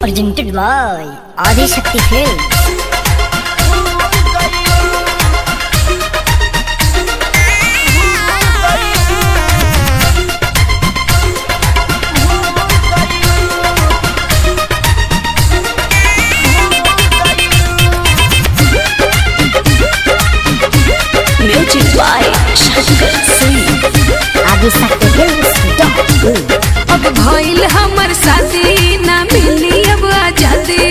Presented by Adi Shakti Films. Music by Shankar Singh. Adi Shakti Films. Dot in. अब भइल हमर शादी ना मिली अब आजादी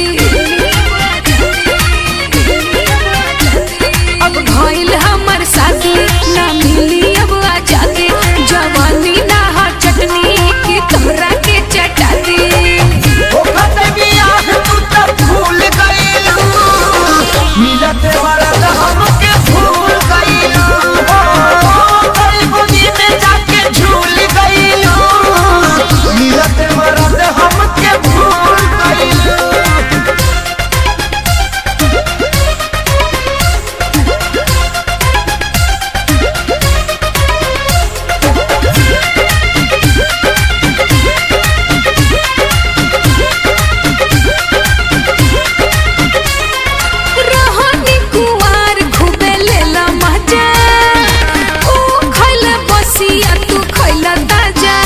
अब भइल हमर शादी ना मिली अब आजादी जवानी ना हा चटनी की तोहरा के चटाती रहनी कुवार खूबे लेला मजा ओ खइला बसिया तू खइला ताजा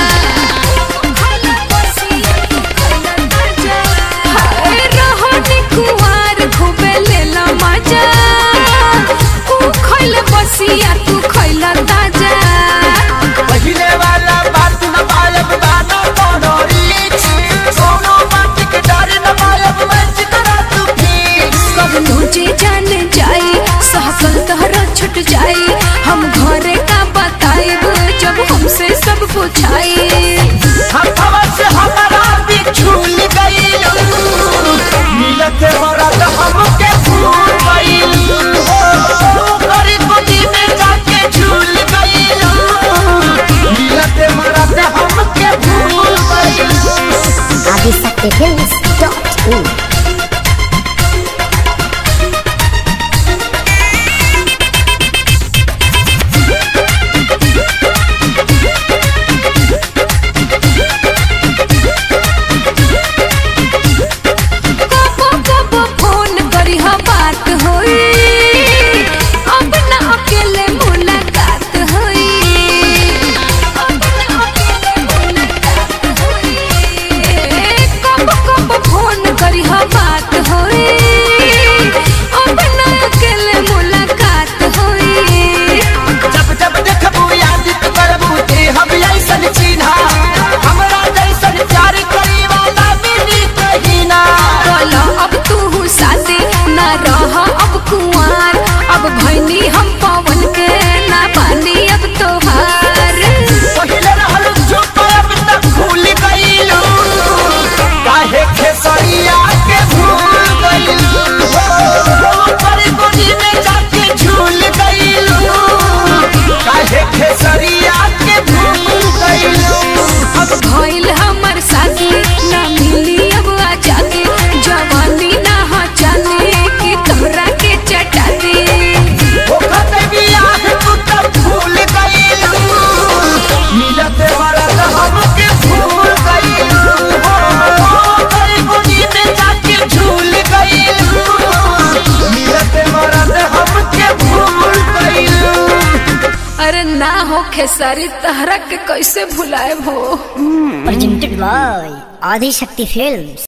हाय रहनी कुवार खूबे लेला मजा ओ खइला बसिया तू खइला ताजा कब जे जान जाई सहकल तहरा छुट जाई हम घरे का बताइब जब हमसे सब पूछाई हमके भूल गईल हो गरीबी में जाके झूल गईल मिलते मरते हमके भूल गईल Adi Shakti Films. Dot in. कबो कबो फोन करी हा बात होई अब ना अकेले मुलाकात होई अब ना अकेले मुलाकात होई कबो कबो फोन करी हा बात होई अब ना अकेले मुलाकात होई जब जब देखबू याद करबू ते हम ऐसन चिन्हा हमरा जैसन प्यार करी वाला मिली कहीं ना बोलो अब तू शादी ना रह अब कुंवार अब भैनी हम पवन के ना पानी अब तोहार पहिले रहल चुप अब तक भूल गईलू काहे खेसरिया के भूल गईलू पर गोदी में जाके झूल गईलू काहे खेसरिया के भूल गईलू अब भइल हमर शादी ना मिली अब आजादी जवानी ना हो जाने की तोहरा के चटाती ओखत बियाह तू तब भूल गईलू मिलते मरद हमके भूल गईलू पर गोदी में जाके झूल गईलू मिलते मरद हमके भूल गईलू अरे ना हो खेसारी तहरा के कैसे भुलाए हो Presented by Adi Shakti Films.